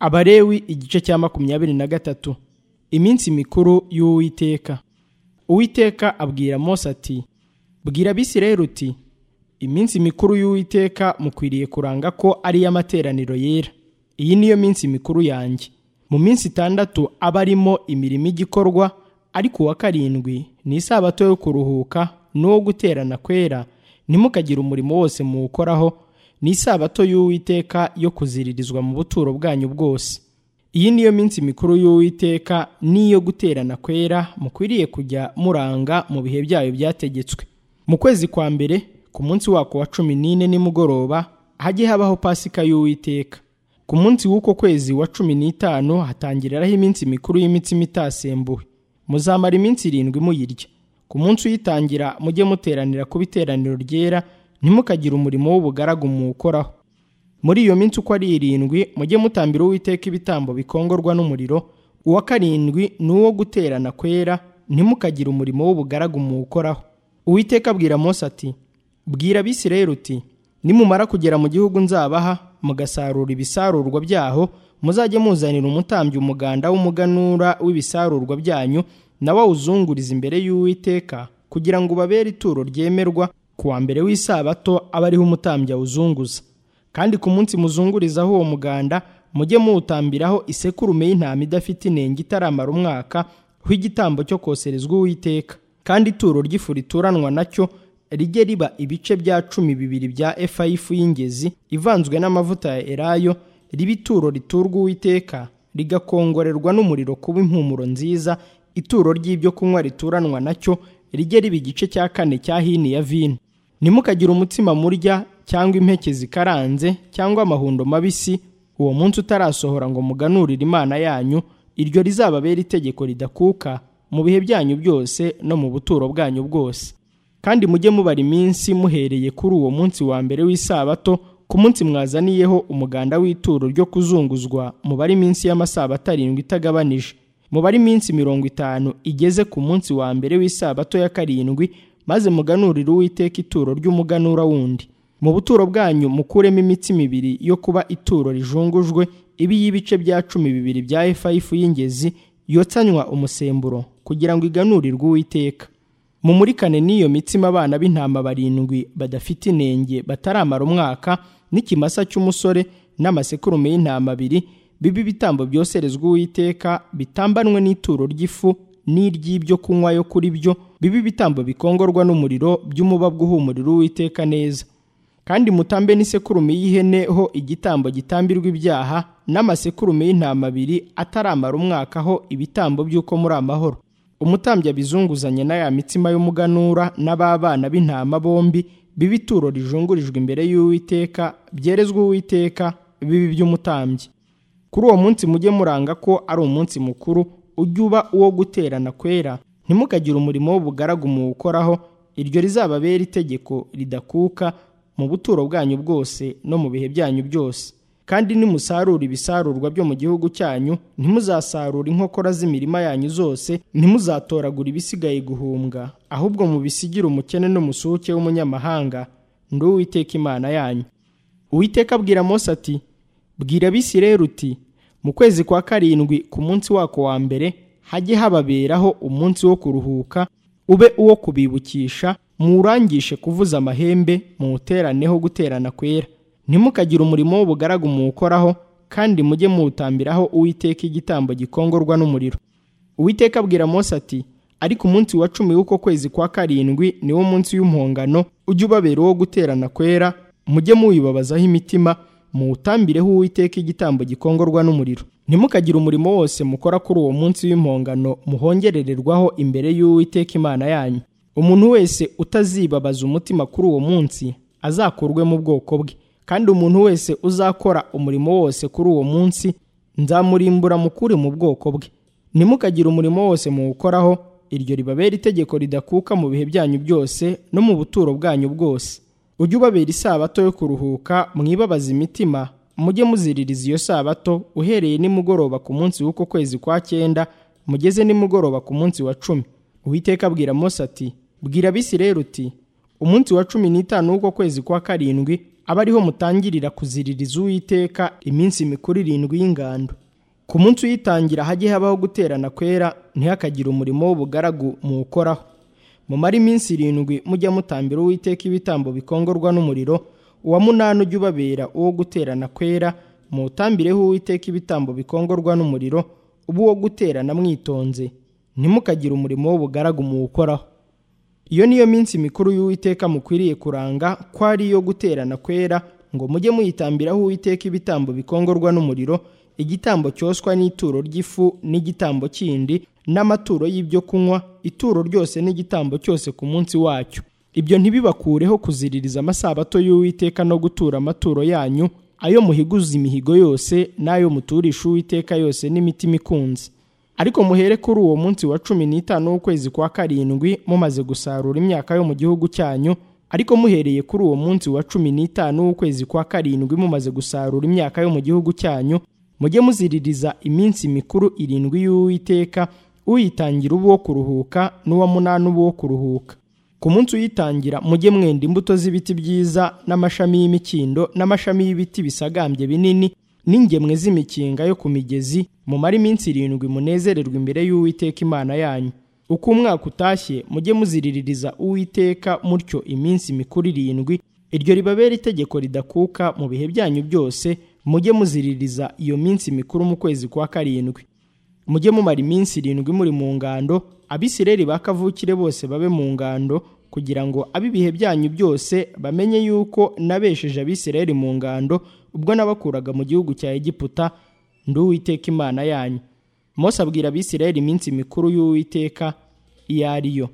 abarewi igice cya makumyabiri na gatatu iminsi mikuru y'uwiteka uwiteka abwira mose ati bwira abisirayeli uti iminsi mikuru y'uwiteka mukwiriye kuranga ko ari iy'amateraniro yera iyi niyo minsi mikuru yanjye mu minsi itandatu aba arimo imirimo igikorwa ariko uwa karindwi ni isabato yo kuruhuka n'uwo guterana kwera ntimukagire umurimo wose muwukoraho ni isabato y'uwiteka yo kuziririzwa mu buturo bwanyu bwose iyi niyo minsi mikuru y'uwiteka n'iyo guterana kwera mukwiriye kujya muranga mu bihe byayo byategetswe mu kwezi kwa mbere ku munsi wako wa cumi n'ine nimugoroba hajye habaho pasika y'uwiteka ku munsi w'uko kwezi wa cumi n'itanu hatangiriraho iminsi mikuru y'imitsima itasembuwe muzamara iminsi irindwi muyirya ku munsi uyitangira mujye muteranira ku biteraniro ryera ntimukagire umurimo w'ubugaragu muwukoraho muri iyo minsi uko ari irindwi mujye mutambira uwiteka ibitambo bikongorwa n'umuriro uwa karindwi ni uwo guterana kwera ntimukagire umurimo w'ubugaragu muwukoraho uwiteka abwira mose ati bwira abisirayeli uti nimumara kugera mu gihugu nzabaha mugasarura ibisarurwa byaho muzajye muzanira umutambyi umuganda w'umuganura w'ibisarurwa byanyu nawe awuzungurize imbere y'uwiteka kugira ngo ubabere ituro ryemerwa ku wa mbere w'isabato aba ariho umutambyi awuzunguza kandi ku munsi muzungurizaho uwo muganda mujye muwutambiraho isekurume y'intama idafite inenge itaramara umwaka w'igitambo cyo koserezwa uwiteka kandi ituro ry'ifu rituranwa nacyo rijye riba ibice bya cumi bibiri bya efa y'ifu y'ingezi ivanzwe n'amavuta ya elayo riba ituro riturwa uwiteka rigakongorerwa n'umuriro kuba impumuro nziza ituro ry'ibyo kunywa rituranwa nacyo rijye riba igice cya kane cya hini ya vino ntimukagire umutsima murya cyangwa impeke zikaranze cyangwa amahundo mabisi uwo munsi utarasohora ngo muganurire imana yanyu iryo rizababera itegeko ridakuka mu bihe byanyu byose no mu buturo bwanyu bwose kandi mujye mubara iminsi muhereye kuri uwo munsi wa mbere w'isabato ku munsi mwazaniyeho umuganda w'ituro ryo kuzunguzwa mubare iminsi y'amasabato arindwi itagabanije mubare iminsi mirongo itanu igeze ku munsi wa mbere w'isabato ya karindwi maze muganurire uwiteka ituro ry'umuganura wundi mu buturo bwanyu mukuremo imitsima ibiri yo kuba ituro rijungujwe ibi y'ibice bya cumi bibiri bya efa y'ifu y'ingezi yotsanywa umusemburo kugira ngo iganurirwe uwiteka mumurikane n'iyo mitsima abana b'intama barindwi badafite inenge bataramara umwaka n'ikimasa cy'umusore n'amasekurume y'intama abiri bibe ibitambo byoserezwa uwiteka bitambanwe n'ituro ry'ifu n'iry'ibyo kunywa yo kuri byo bibe ibitambo bikongorwa n'umuriro by'umubabwa uhumurira uwiteka neza kandi mutambe n'isekurume y'ihene ho igitambo gitambirwa ibyaha n'amasekurume y'intama abiri ataramara umwaka ho ibitambo by'uko muri amahoro umutambyi abizunguzanye na ya mitsima y'umuganura n'ababana b'intama bombi biba ituro rijungurijwe imbere y'uwiteka byerezwa uwiteka bibi by'umutambyi kuri uwo munsi mujye muranga ko ari umunsi mukuru ujya uba uwo guterana kwera ntimukagire umurimo w'ubugaragu muwukoraho iryo rizababera itegeko ridakuka mu buturo bwanyu bwose no mu bihe byanyu byose kandi nimusarura ibisarurwa byo mu gihugu cyanyu ntimuzasarura inkokora z'imirima yanyu zose ntimuzatoragura ibisigaye guhumbwa ahubwo mubisigire umukene n'umusuke w'umunyamahanga ndi uwiteka imana yanyu uwiteka abwira mose ati bwira abisirayeli uti mu kwezi kwa karindwi ku munsi wako wa mbere hajye hababeraho umunsi wo kuruhuka ube uwo kubibukisha muwurangishe kuvuza amahembe muwuteraneho guterana kwera ntimukagire umurimo w'ubugaragu muwukoraho kandi mujye muwutambiraho uwiteka igitambo gikongorwa n'umuriro uwiteka abwira mose ati ariko umunsi wa cumi w'uko kwezi kwa karindwi ni wo munsi w'impongano ujye ubabera uwo guterana kwera mujye muwibabazaho imitima muwutambireho uwiteka igitambo gikongorwa n'umuriro ntimukagire umurimo wose mukora kuri uwo munsi w'impongano muhongerererwaho imbere y'uwiteka imana yanyu umuntu wese utazibabaza umutima kuri uwo munsi azakurwe mu bwoko bwe kandi umuntu wese uzakora umurimo wose kuri uwo munsi nzamurimbura mukure mu bwoko bwe ntimukagire umurimo wose muwukoraho iryo ribabera itegeko ridakuka mu bihe byanyu byose no mu buturo bwanyu bwose ujye ubabera isabato yo kuruhuka mwibabaza imitima mujye muziririza iyo sabato uhereye nimugoroba ku munsi w'uko kwezi kwa cyenda mugeze nimugoroba ku munsi wa cumi uwiteka abwira mose ati bwira abisirayeli uti umunsi wa cumi n'itanu w'uko kwezi kwa karindwi abe ariho mutangirira kuziririza uwiteka iminsi mikuru irindwi y'ingando ku munsi uyitangira hajye habaho guterana kwera ntihakagire umurimo w'ubugaragu muwukoraho mumare iminsi irindwi mujya mutambira uwiteka ibitambo bikongorwa n'umuriro uwa munani ujye ubabera uwo guterana kwera muwutambireho uwiteka ibitambo bikongorwa n'umuriro uba uwo guterana mwitonze ntimukagire umurimo w'ubugaragu muwukoraho iyo niyo minsi mikuru y'uwiteka mukwiriye kuranga ko ari iyo guterana kwera ngo mujye muyitambiraho uwiteka ibitambo bikongorwa n'umuriro igitambo cyoswa n'ituro ry'ifu n'igitambo kindi n'amaturo y'ibyo kunywa ituro ryose n'igitambo cyose ku munsi wacyo ibyo ntibibakureho kuziririza amasabato y'uwiteka no gutura amaturo yanyu ayo muhiguza imihigo yose n'ayo muturisha uwiteka yose n'imitima ikunze ariko muhere kuri uwo munsi wa cumi n'itanu w'ukwezi kwa karindwi mumaze gusarura imyaka yo mu gihugu cyanyu ariko muhereye kuri uwo munsi wa cumi n'itanu w'ukwezi kwa karindwi mumaze gusarura imyaka yo mu gihugu cyanyu mujye muziririza iminsi mikuru irindwi y'uwiteka uyitangira uwo kuruhuka n'uwa munani uwo kuruhuka ku munsi uyitangira mujye mwenda imbuto z'ibiti byiza n'amashami y'imikindo n'amashami y'ibiti bisagambye binini n'ingemwe z'imikinga yo ku migezi mumare iminsi irindwi munezererwa imbere y'uwiteka imana yanyu uko umwaka utashye mujye muziriririza uwiteka mutyo iminsi mikuru irindwi iryo ribabera itegeko ridakuka mu bihe byanyu byose mujye muziririza iyo minsi mikuru mu kwezi kwa karindwi mujye mumara iminsi irindwi muri mu ngando abisireri ba kavukire bose babe mu ngando kugira ngo ab'ibihe byanyu byose bamenye yuko nabesheje abisireri mu ngando ubwo nabakuraga mu gihugu cya egiputa ndi uwiteka imana yanyu mose abwira abisirayeli iminsi mikuru y'uwiteka iyo ari yo